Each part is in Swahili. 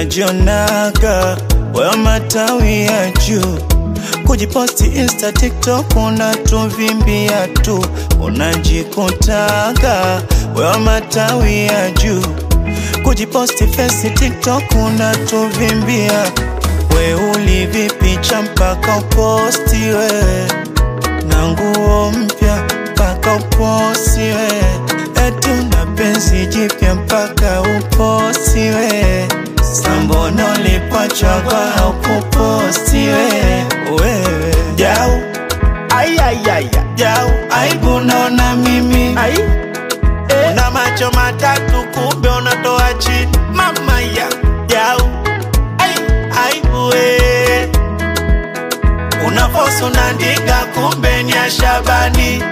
unajionaga wewe matawi ya juu kujiposti insta tiktok unatuvimbia tu unajikutaga wewe matawi ya juu kujiposti fesi tiktok unatuvimbia we ulivipicha mpaka uposti we na nguo mpya mpaka uposti we etu na penzi jipya mpaka uposti we sambono lipachagwa au kuposti we wewe jau Ayayaya. jau aibu naona mimi Ai. una macho matatu kumbe unatoa chini mama ya jau ai aibu we unafosu unandika kumbe ni ashabani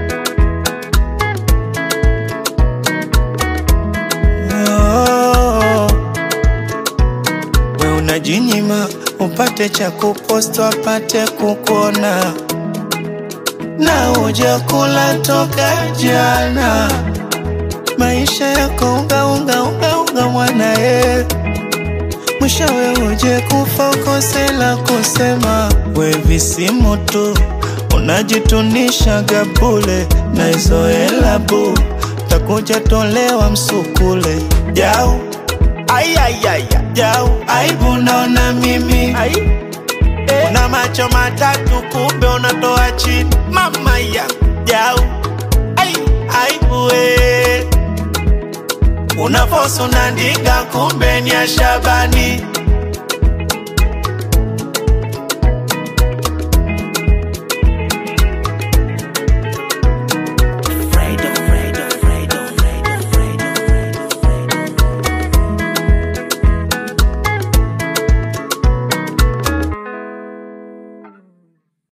oh. We unajinyima upate cha kupost wapate kukuona na uja kula toka jana maisha yako unga unga unga unga mwana ye mwishowe uje kufa ukose la kusema we visimu tu unajitunisha gabule na hizo hela bu takuja tolewa msukule jau Ayayaya. jau aibu naona mimi Ai. una macho matatu kumbe unatoa chini mama ya jau ai aibu we unafosu unandika kumbe ni ashabani